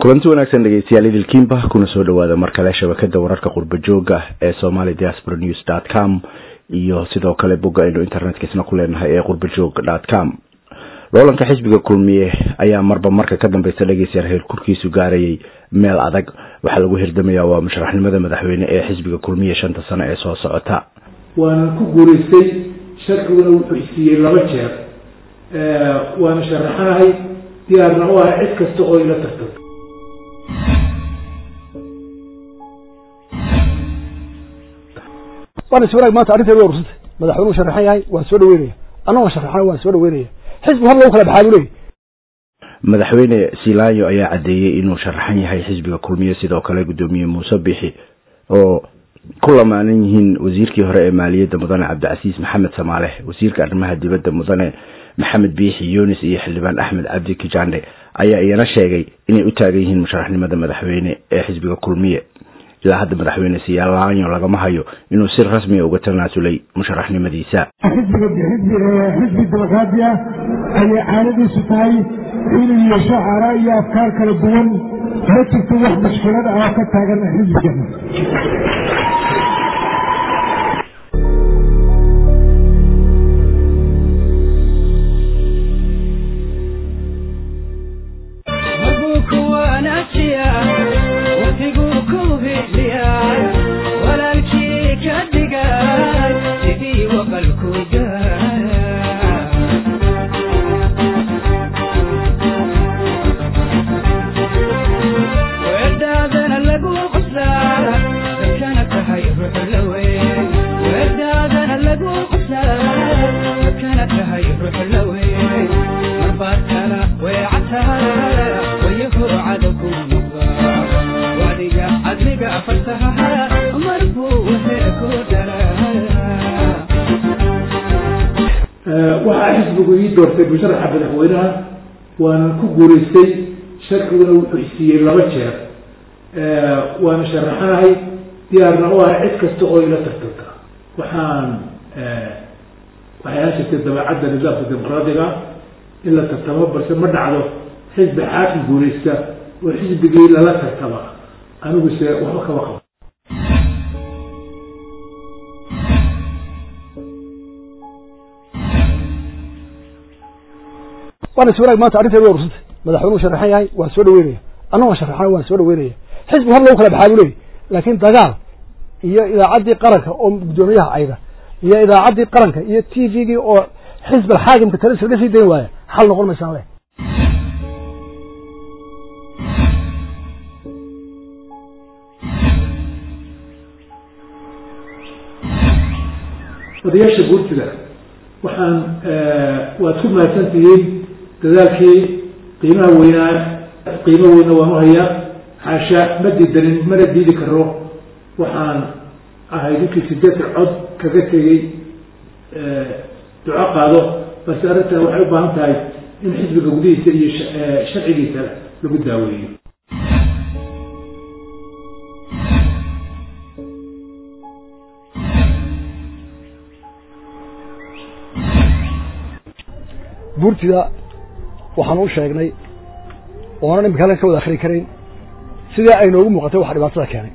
kulanti wanaagsan dhegeystayaal idilkiinba kuna soo dhawaada mar kale shabakada wararka qurba jooga ee somali diaspora news dot com iyo sidoo kale bogga aynu internetka isna ku leenahay ee qurbajoog dot com loolanka xisbiga kulmiye ayaa marba marka ka dambeysa dhegeystayaal heer kurkiisu gaarayay meel adag waxaa lagu hirdamayaa waa musharaxnimada madaxweyne ee xisbiga kulmiye shanta sano ee soo socota waana ku guuraystay sharciguna wuxuu isiiyey laba jeer waana sharaxanahay diyaarna u ah cid kasta oo ila tartanto waana is wanaag maanta arrinteedu waa rursantay madaxweynuhu sharaxan yahay waan soo dhaweynaya annagoon sharaxana waan soo dhaweynaya xisbigu hor lagu kala baxaa buu leeyahy madaxweyne silaanyo ayaa caddeeyey inuu sharaxan yahay xisbiga kulmiye sidoo kale guddoomiye muuse bixi oo ku lamaanan yihiin wasiirkii hore ee maaliyadda mudane cabdicasiis maxamed samaale wasiirka arrimaha dibadda mudane maxamed biixi yunis iyo xildhibaan axmed cabdi kijande ayaa iyana sheegay inay u taagan yihiin musharaxnimada madaxweyne ee xisbiga kulmiye ilaa hadda madaxweyne siyaalaanyo lagama hayo inuu si rasmiya uga tanaasulay musharaxnimadiisa xisbiga xisbi dimuqraadi ah ayay caadadiisu tahay inuu yeesho araa iyo afkaar kala duwan ma jirto wax mushkilad ah oo ka taagan xisbigan waxaa xisbigu ii doortay musharaxa madaxweynaha waana ku guuraystay sharciguna wuxuu isiiyey laba jeer waana sharaxanahay diyaarna u ah cid kasta oo ila tartanta waxaan waxay ahaan jirtay dabeecadda nidaamka dimuqraadiga in la tartamo balse ma dhacdo xisbi xaakim guuraysta oo xisbigii lala tartama aniguse waxba kama qabo waana is wanaag maanta arrinteedu waa rursantay madaxweynuhu sharaxan yahay waan soo dhaweynaya annagoon sharaxana waan soo dhaweynaya xisbigu hor lagu kala baxaa buu leeyahy laakiin dagaal iyo idaacaddii qaranka oo guddoomiyaha ayda iyo idaacaddii qaranka iyo t v-gii oo xisbal xaakimka tale iskaga sii dayn waaya xal noqon maysaan leh odayaasha guurtida waxaan waad ku mahadsan tihiin dadaalkii qiimaha weynaa qiimo weyna waan u hayaa xaasha ma diidanin mana diidi karo waxaan ahay ninkii sideetan cod kaga tegey duco qaado balse arrintan waxay u baahan tahay in xisbiga gudihiisa iyo sharcigiisa lagu daaweeyo buurtida waxaan u sheegnay oonan imika halkan ka wada akrin karayn sidii ay noogu muuqatay waxa dhibaatada keenay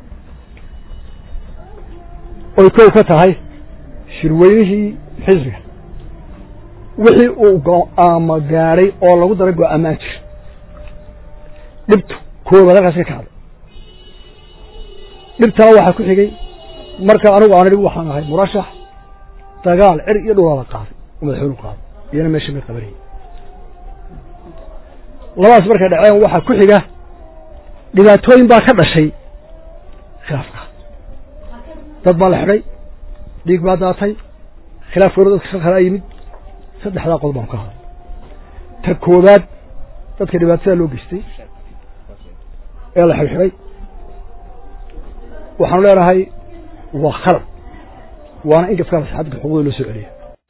oy kow ka tahay shirweynihii xisbiga wixii uu go-aamo gaadhay oo lagu daray go-aamaan jir dhibtu koobaad halkaas ka kacday dhibtaa waxaa ku xigay marka anigu aan idhi waxaan ahay murashax dagaal cir iyo dhulala qaaday oo madaxweynu qaaday iyana meesha may qabanayay labadaas markay dhaceen waxaa ku xiga dhibaatooyin baa ka dhashay khilaafka dad baa la xidhay dhiig baa daatay khilaaf waro dadka kalaa yimid saddexdaa qodob baan ka hadlay ta koobaad dadka dhibaatada loo geystay ee la xidhxidhay waxaanu leenahay waa khalad waana in gaska masaxadka xuquuqda loo soo celiya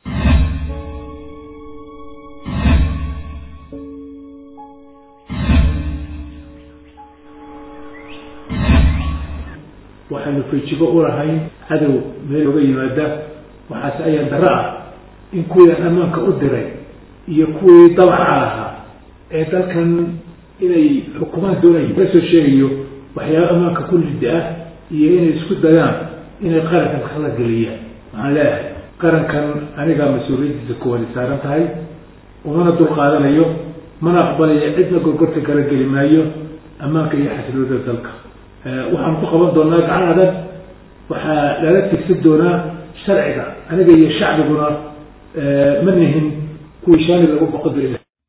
waxaynu feejigo u lahayn cadow meel oga yimaada waxaase ayaa daro ah in kuwii ammaanka u diray iyo kuwii dabaca lahaa ee dalkan inay xukuumaha doonaya la soo sheegayo waxyaaba ammaanka ku lidda ah iyo inay isku dayaan inay qarankan kala geliyaan waxaan leeyahay qarankan anigaa mas-uuliyaddiisa kuwani saaran tahay umana dul qaadanayo mana aqbalaya cidna gorgorta kala geli maayo ammaanka iyo xasilooda dalka waxaan ku qaban doonaa gacan adag waxaa lala tigsan doonaa sharciga aniga iyo shacbiguna ma nihin kuwii shaani lagu boqodiri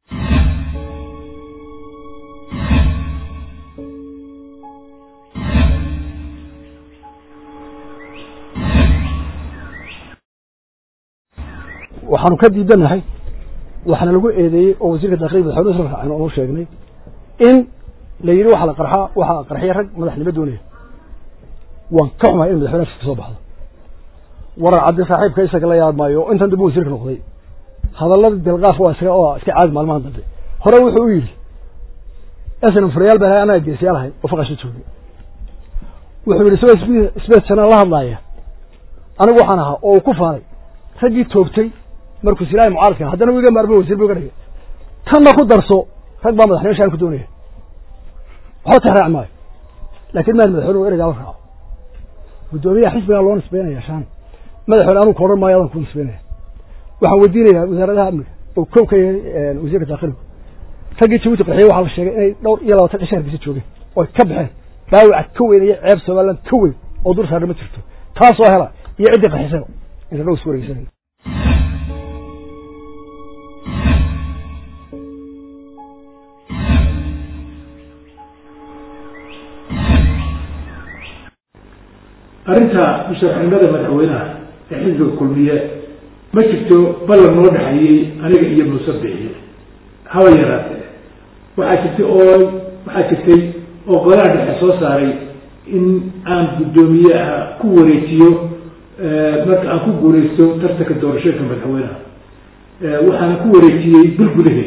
waxaanu ka diidanahay waxaana lagu eedeeyey oo wasiirka daakliga madaxweyne sal aynu sheegnay in la yidhi waxaa la qarxaa waxaa qarxiya rag madaxnimo doonaya waan ka xumahay in madaxweyne afkiis ka soo baxdo warar caddi saaxiibka isaga la yaab maayo intan dambe wasiirka noqday hadalladii delqaaf waa iska oo iska caadi maalmahan dambe hore wuxuu u yidhi snm furayaal baa anaga geesiyaal ahay oo faqasha joogay wuxuu yidhi isagoo sbet janal la hadlaaya anigu waxaan ahaa oo uu ku faanay raggii toogtay markuu silaahi mucaaradka haddana wiga maarmo wasiir bu ga dhigay tanna ku darso rag baa madaxnimo shaan ku doonaya waxba tixraac maayo laakiin maan madaxweyne ereygaa la raaco guddoomiyaha xisbigaa loo nisbeynaya shaan madaxweyne anuu ka odhan maayo adan ku nisbeynaya waxaan weydiinayaa wasaaradaha amniga oo kow ka yahay wasiirka daakiligu raggii jabuuti qarxiyey waxaa la sheegay inay dhowr iyo labaatan cisho hargeysa joogeen oo ka baxeen dhaawaca ka weyn iyo ceeb somaliland ka weyn oo dur saarna ma jirto taasoo hela iyo ciddii qarxisayba inta dhow isku wareegsanay arrinta musharaxnimada madaxweynaha ee xisbiga kulmiye ma jirto ballan noo dhexeeyey aniga iyo muuse bixi haba yaraatee waxaa jirtay oo waxaa jirtay oo golaha dhexe soo saaray in aan guddoomiyaha ku wareejiyo marka aan ku guureysto tartanka doorashooyinka madaxweynaha waxaana ku wareejiyey bil gudaheed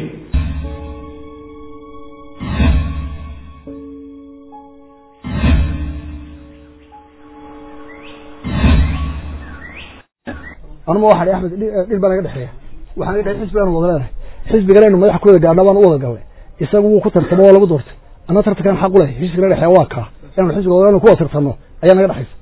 anuma waxaa axmed dhil baa naga dhexeeya waxaan idhahay xisbigaan wada leenahay xisbigana inu madaxa ku wada gaadhnaa baan u wada galnay isagu wuu ku tartamo waa lagu doortay anna tartankan xaq u lehay xisbiga naga dhexeeya waa kaa inaanu xisbiga wada ku wada tartanno ayaa naga dhexaysa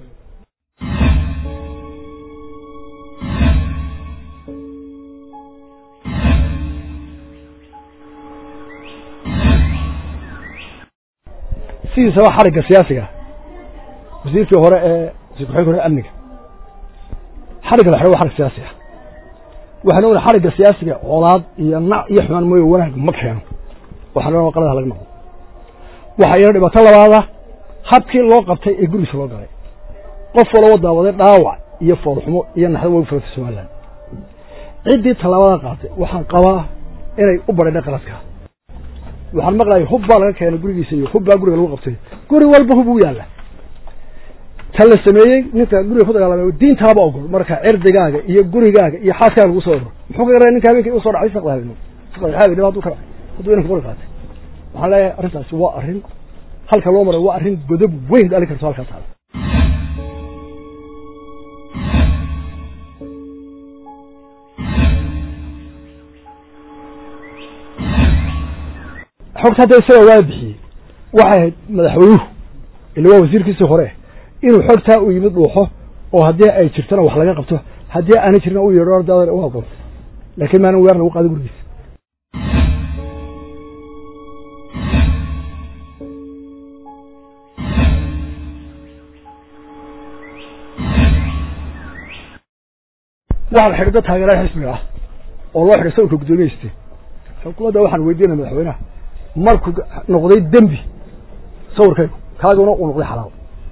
sidiisaba xarigga siyaasiga wasiirkii hore ee wasiir ku-xigeenka hore amniga xarigga la xidho waa xarig siyaasi ah waxaana ola xarigga siyaasiga colaad iyo nac iyo xumaan mooye wanaag ma keeno waxaana ola qaladaha laga noqdo waxaa iyana dhibaato labaada habkii loo qabtay ee gurigiisa loo galay qof walaba daawaday dhaawac iyo foolxumo iyo naxdo way u furatay somaliland ciddii tallaabada qaatay waxaan qabaa inay u badhidhay qaladka waxaan maqlayay hub baa laga keenay gurigiisa iyo hub baa guriga lagu qabtay guri walba hub u yaalla ta la sameeyey ninka guriga ku dagaalamay diintaaba ogol marka cirdigaaga iyo gurigaaga iyo xaaskaaga lagu soo oro muxuu ka garaa ninka habeenkii usoo dhacay saqdaabino saqdaabino hadduu ka dhacay hadduu inanka qori qaatay waxaan leeyahay arrintaasi waa arrin halka loo maray waa arrin godob weyn dhalin karto halkaa taala xogta hadda isaga waa bixiyey waxay ahayd madaxweynuhu ila waa wasiirkiisii hore inuu xogtaa u yimid dhuuxo oo haddii ay jirtona wax laga qabto haddii aanay jirna u yeedho ardada u aqoonto laakiin maanan weer lagu qaado gurigiisa waxaa la xidhido taageeraha xisbiga ah oo loo xidhay sawirka guddoomiyeiste xukuumadda waxaan weydiinaya madaxweynaha markuu noqday dembi sawirkaygu kaaguna uu noqday xalaal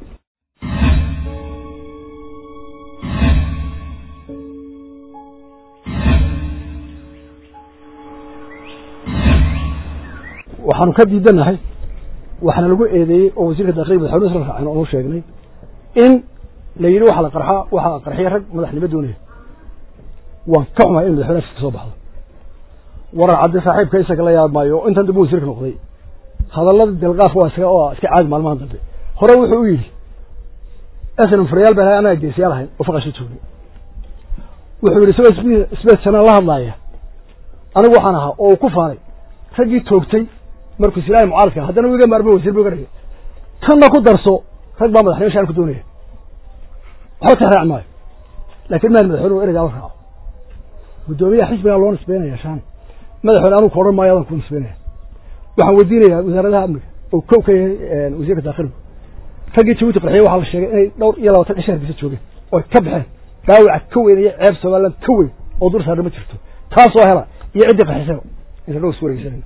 waxaanu ka diidanahay waxaana lagu eedeeyey oo wasiirka daakliga madaxweyne sal aynu anu sheegnay in la yidhi waxaa la qarxaa waxaa qarxiya rag madaxnimo doonaya waan ka xumahay in madaxweyne afkiis ka soo baxdo warar caddi saaxiibka isaga la yaab maayo oo intan dambe wasiirka noqday hadalladii delqaaf waa iska oo iska caadi maalmahan dambe hore wuxuu u yidhi snm furayaal baa anaga geesiyaal ahayn oo faqasha joogay wuxuu yidhi isagoo sbet janal la hadlaaya anigu waxaan ahaa oo uu ku faanay raggii toogtay markuu silaahi mucaaradka haddana wiga maarmo wasiir bu ga dhigay tanna ku darso rag baa madaxnimo shaan ku doonaya waxba ka raac maayo laakiin maad madaxweyne ereygaa la raaco guddoomiyaha xisbigaa loo nisbeynaya shaan madaxweyne anugu ka odhan maayo adaan ku nisbeynaya waxaan weydiinayaa wasaaradaha amniga oo kow ka yahay wasiirka daakiligu raggii jabuuti qarxiye waxaa la sheegay inay dhowr iyo labaatan cisho hargeysa joogeen oy ka baxeen dhaawaca ka weyn iyo ceeb somaliland ka weyn oo dur saarna ma jirto taasoo hela iyo ciddii qaxisaba inta dhow isku wareegsanayna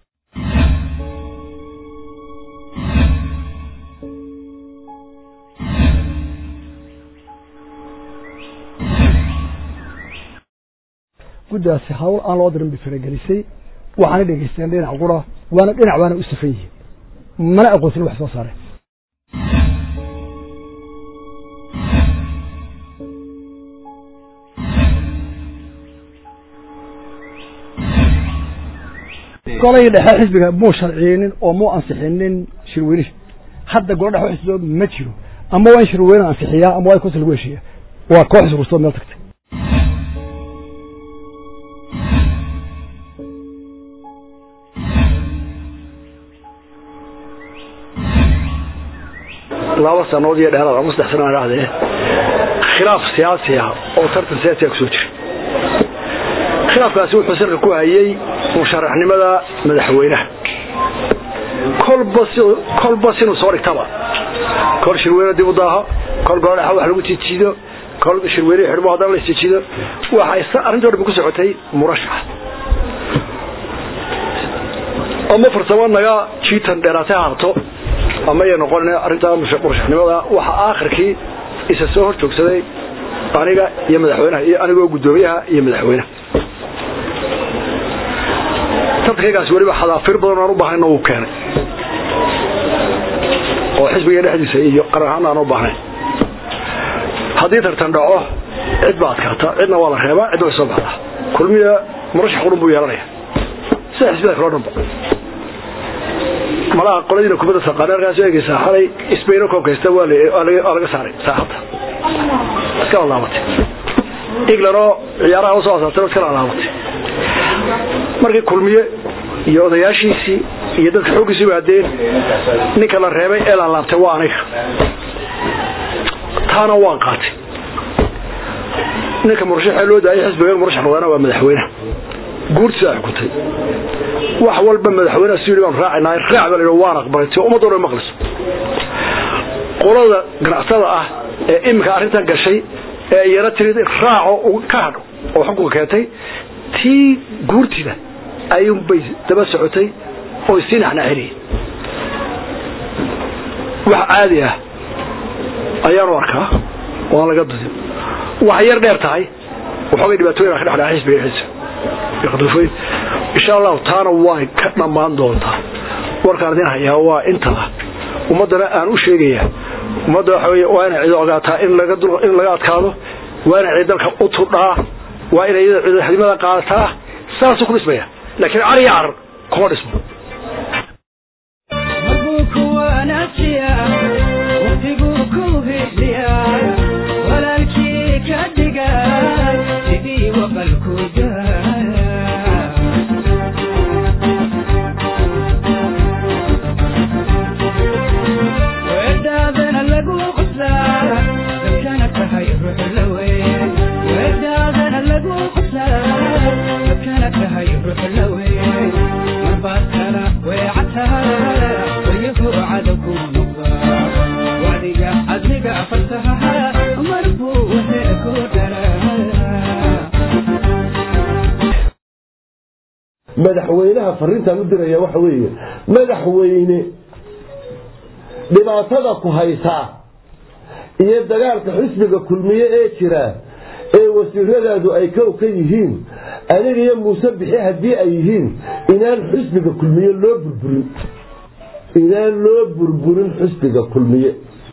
guddaasi hawl aan loo dirin bay faragelisay waxaana dhegeysteen dhinac qura waana dhinac waana u safan yihiin mana aqoonsin wax soo saareen golahii dhexe xisbiga muu sharciyeynin oo muu ansixinin shirweynihi hadda golo dhexe xisbiga ma jiro ama waa in shirweyne ansixiyaa ama waa in konsil lagu heshiiya waa koox iskurstoo meel tagtay laba sanood iyo dheeraad ama saddex sano aan dhahdee khilaaf siyaasi ah oo tartan siyaasi ah kusoo jira khilaafkaasi wuxuu sirka ku hayay musharaxnimada madaxweynaha kolba si kolba sinuu soo dhigtaba kol shirweyne dib u daaho kol goladhexa wax lagu jijiido kol shirweyne xidhmo haddana la isjijiido waxay arrintii o dhan ku socotay murashax ama farsamo naga jiitan dheeraatay haato ama ay noqon arrintaa murashaxnimada waxa aakhirkii isa soo hor joogsaday aniga iyo madaxweynaha iyo anigoo guddoomiyaha iyo madaxweynaha tartankaygaas weliba xadaafir badan aan u baahnayn wuu keenay oo xisbiga dhexdiisa iyo qaran ahaan aan u baahnayn haddii tartan dhaco cid baa adkaata cidna waa la reebaa cidna way soo baxdaa kulmiya murashax qurun buu yeelanaya sida xisbida kaloo dhanba malaha qoladiina kubadda taqaana halkaas eegaysaa xalay sbayno koobka haysta waa laga saaray saaxadda iska laalaabatay england oo ciyaaraha usoo asaartay iska laalaabatay markii kulmiye iyo odayaashiisii iyo dadka xooggiisii baadeen ninka la reebay ee laalaabtay waa aniga taana waan qaatay ninka murashaxee loo daayay xisbiga murashax noqdana waa madaxweyne guurtiisa ay xukuntay wax walba madaxweynaha si yidhi baan raacinaa raac baa la yidhi waan aqbalay si ummadoo dhan maqliso qolada ganacsatada ah ee iminka arrintan gashay ee iyana tiri raaco ka hadho oo xukunka keentay tii guurtida ayuunbay daba socotay oo isii naxnaxinayay wax caadi ah ayaanu arkaa oo aan laga dudin waxay yar dheer tahay waxoogay dhibaatooyin ka dhexdhaca xisbiga xiisa khadufooyin insha allahu taana way ka dhammaan doontaa warkaan idin hayaa waa intaa ummaddana aan u sheegayaa ummadda waxa wey waa inay cido ogaataa in laga in laga adkaado waa inay cid dalka u tudhaa waa inay ciidamada qaadataa saasuu ku dhismaya laakiin car iyo carar kuma dhismo madaxweynaha fariintaan u diraya waxa weeye madaxweyne dhibaatada ku haysaa iyo dagaalka xisbiga kulmiye ee jira ee wasiiradaadu ay kow ka yihiin aniga iyo muuse bixi haddii ay yihiin inaan xisbiga kulmiye loo burburin inaan loo burburin xisbiga kulmiye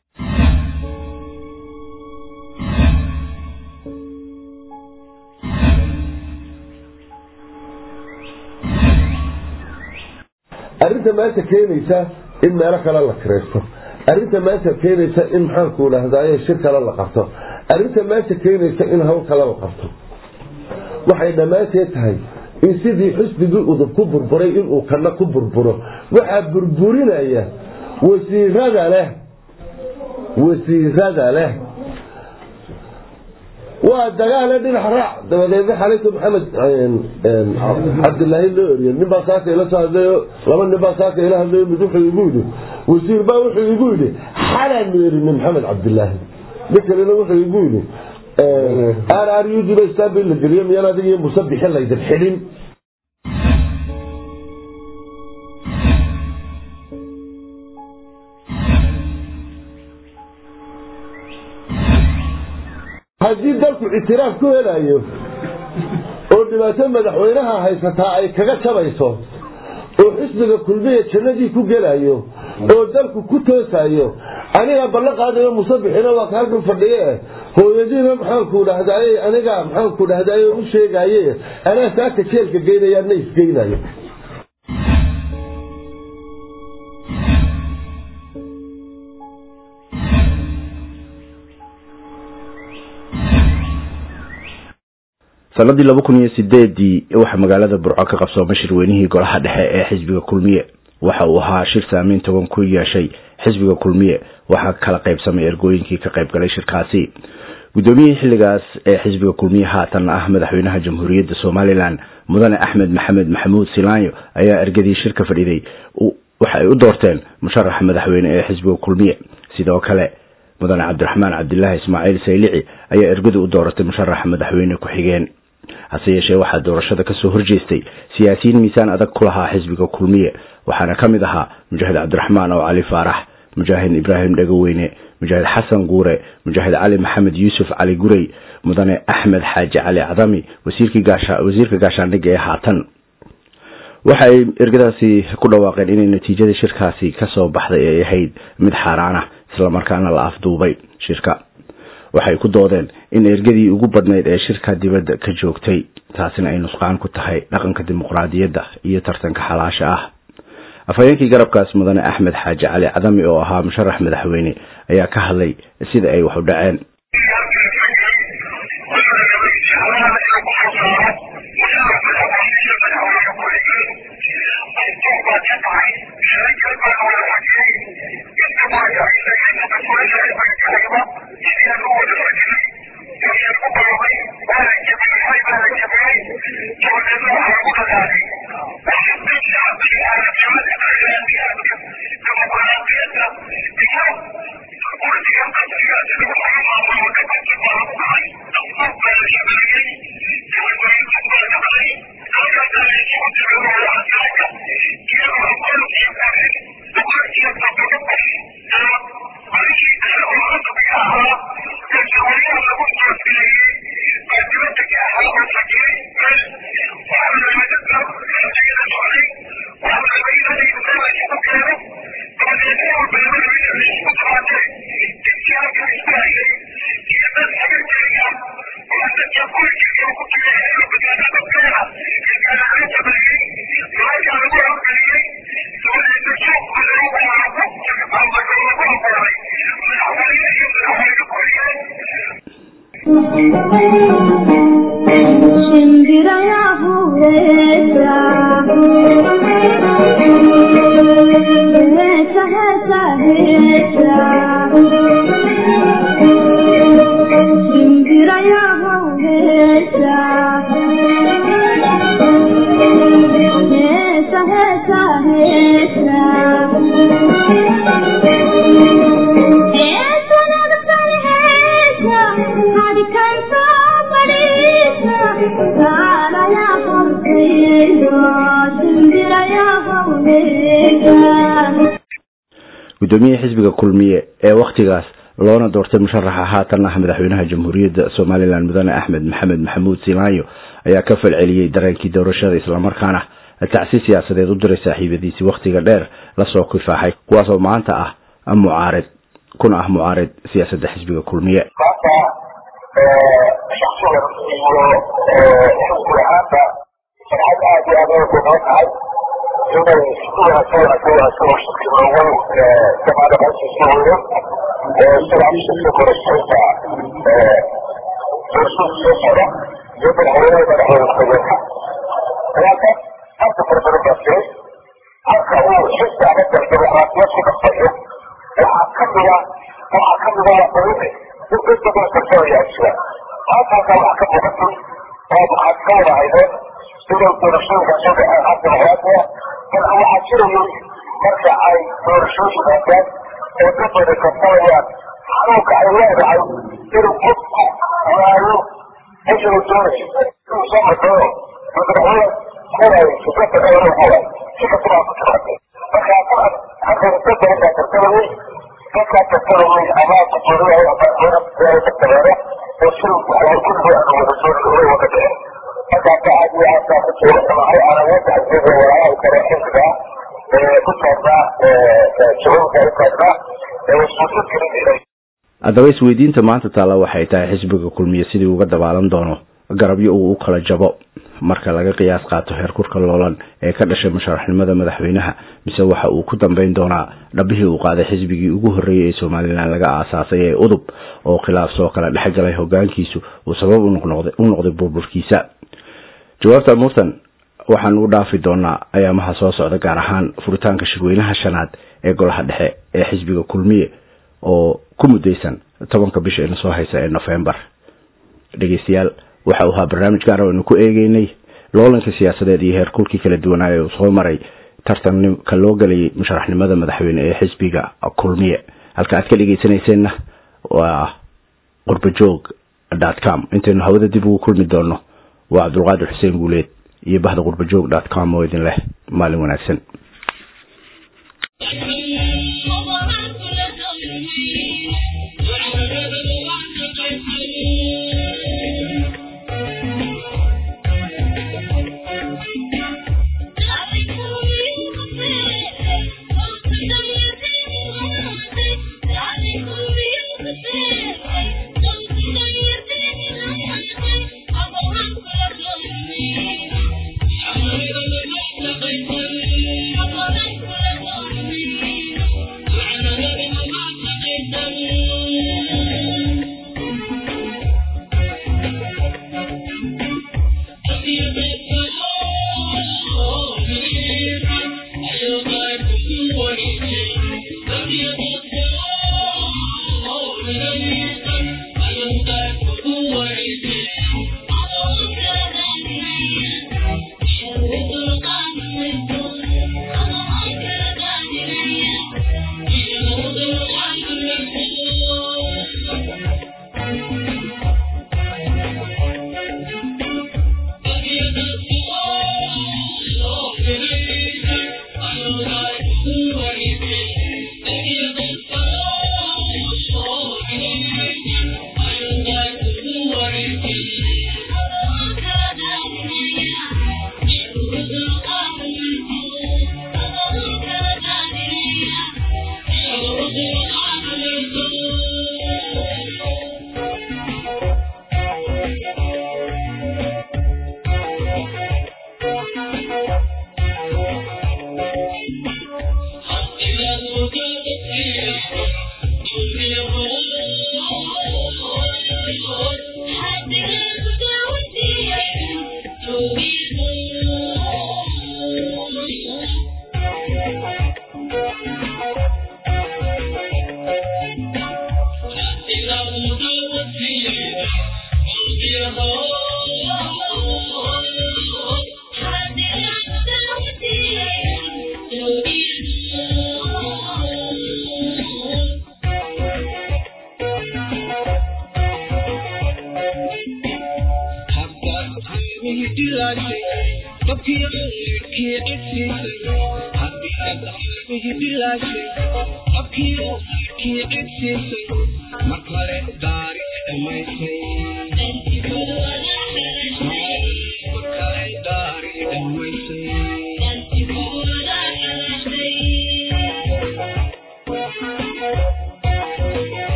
arrinta maanta keenaysa in meelo kale la kiraysto arrinta maanta keenaysa in maxaanku dhahdaye shir kale la qabto arrinta maanta keenaysa in hawl kale la qabto waxay dhammaanteed tahay in sidii xusbigii udub ku burburay inuu kana ku burburo waxaa burburinaya wasiirada leh wasiirada leh waa dagaale dhinac raac dabadeedna xalayto maxamed cabdilaahi loo eriye ninbaa saaka ila soo hadlayo laba ninbaa saaka ila hadlayo mid wuxuu igu yidhi wasiir baa wuxuu igu yidhi xalaanu erinin maxamed cabdilaahi mid kalena wuxuu igu yidhi r r u d ba istaanba in la geliyo miyaan adiga iyo musabixin laydin xidhin haddii dalku ictiraaf ku helayo oo dhibaato madaxweynaha haysataa ay kaga jabayso oo xisbiga kulmiya jannadii ku gelayo oo dalku ku toosayo anigaa ballan qaadayo musabixina waa ka halkan fadhiye hooyadiina maxaanku dhahdaye anigaa maxaanku dhahdaye u sheegaye anaa saaka jeelka geynaya na isgeynayo sanadii laba kun iyo sideedii waxaa magaalada burco ka qabsoomay shirweynihii golaha dhexe ee xisbiga kulmiye waxa uu ahaa shir saameyn toban ku yeeshay xisbiga kulmiye waxaa kala qaybsamay ergooyinkii ka qayb galay shirkaasi guddoomiyihii xilligaas ee xisbiga kulmiye haatan ah madaxweynaha jamhuuriyadda somalilan mudane axmed maxamed maxamuud silaanyo ayaa ergadii shirka fadhiday waxa ay u doorteen musharaxa madaxweyne ee xisbiga kulmiye sidoo kale mudane cabdiraxmaan cabdilaahi ismaaciil saylici ayaa ergadu u dooratay musharaxa madaxweyne ku-xigeen hase yeeshee waxaa doorashada kasoo horjeestay siyaasiyiin miisaan adag ku lahaa xisbiga kulmiye waxaana ka mid ahaa mujaahid cabdiraxmaan oo cali faarax mujaahid ibraahim dhegaweyne mujaahid xasan guure mujaahid cali maxamed yuusuf cali gurey mudane axmed xaaji cali cadami wasiirka gaashaandhigga ee haatan waxa ay ergadaasi ku dhawaaqeen inay natiijada shirkaasi kasoo baxday ay ahayd mid xaaraan ah islamarkaana la afduubay shirka waxay ku doodeen in ergadii ugu badnayd ee shirka dibadda ka joogtay taasina ay nusqaan ku tahay dhaqanka dimuqraadiyadda iyo tartanka xalaasha ah afhayeenkii garabkaas mudane axmed xaaji cali cadami oo ahaa musharax madaxweyne ayaa ka hadlay sida ay wax u dhaceen guddoomiyihii xisbiga kulmiye ee wakhtigaas loona doortay musharaxa haatan ah madaxweynaha jamhuuriyadda somalilan mudane axmed maxamed maxamuud silaanyo ayaa ka falceliyey dareenkii doorashada islamarkaana tacsi siyaasadeed u diray saaxiibadiisi wakhtiga dheer lasoo kifaaxay kuwaasoo maanta ah mucaarid kuna ah mucaarid siyaasadda xisbiga kulmiye shaksigan iyo xisbi ahaanba farxad aad iyo aad ay ku badan tahay inay si wanaagsan wanaagsan wanaagsan oo shirki loogu jamaacada halkiisa wado saraakiisha doorashooyinka doorashooyinka soo socda iyo madaxweynaha madaxweyne ku-xigeenka ayaa jira maanta halkaa wax ka muuqatay oo waxaad ka wada haydeen inay doorashooyinkaas soo dhaceen hab dimuqraadiya marka waxaa jirayay marka ay doorashooyin yimaadaan oo dad wada kabsanayaan xanuunka ay leedahay inuu qofku waayo meesha uu doonayo inuu soo martado madaxweyne kuray fikradda dheer kuray si kastaba ku timaatay marka haddana hadda dad badan baa tartamayay dadkaa tartamayay ama kujeeriyahay ama tartameeda oo si waxay kulligood aan wada soo wada dhicin marka hadda aad iyo aad baa ku jeera samahay arawada xisbiga walaalaha kale xisbiga ku taabnaa jabooyinka u taabnaa ee wasuusad kala jiray haddaba isweydiinta maanta taalla waxay tahay xisbiga kulmiye sidii uga dabaalan doono garabyo uu u kala jabo marka laga qiyaas qaato heerkurka loolan ee ka dhashay musharaxnimada madaxweynaha mise waxa uu ku dambeyn doonaa dhabihii uu qaaday xisbigii ugu horreeyey ee somalilan laga aasaasay ee udub oo khilaaf soo kala dhex galay hogaankiisu uu sabab u noqday burburkiisa jawaabta muurtan waxaan u dhaafi doonaa ayaamaha soo socda gaar ahaan furitaanka shirweynaha shanaad ee golaha dhexe ee xisbiga kulmiye oo ku mudaysan tobanka bisha ina soo haysa ee nofembar dhegeystayaal waxa uu ahaa barnaamij gaar aynu ku eegeynay loolanka siyaasadeed iyo heerkulkii kala duwanaaye uu soo maray tartanka loo gelayay musharaxnimada madaxweyne ee xisbiga kulmiye halka aad ka dhegeysanayseena waa qurbajoog dot com intaynu hawada dib ugu kulmi doono waa cabdulqaadir xuseen guuleed iyo bahda qurbajoog dot com oo idin leh maalin wanaagsan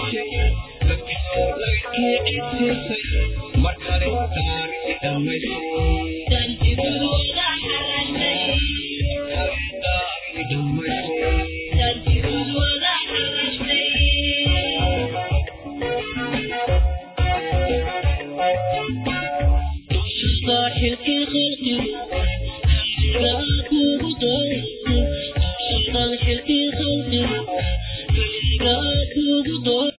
markale taariikh dhammaystiran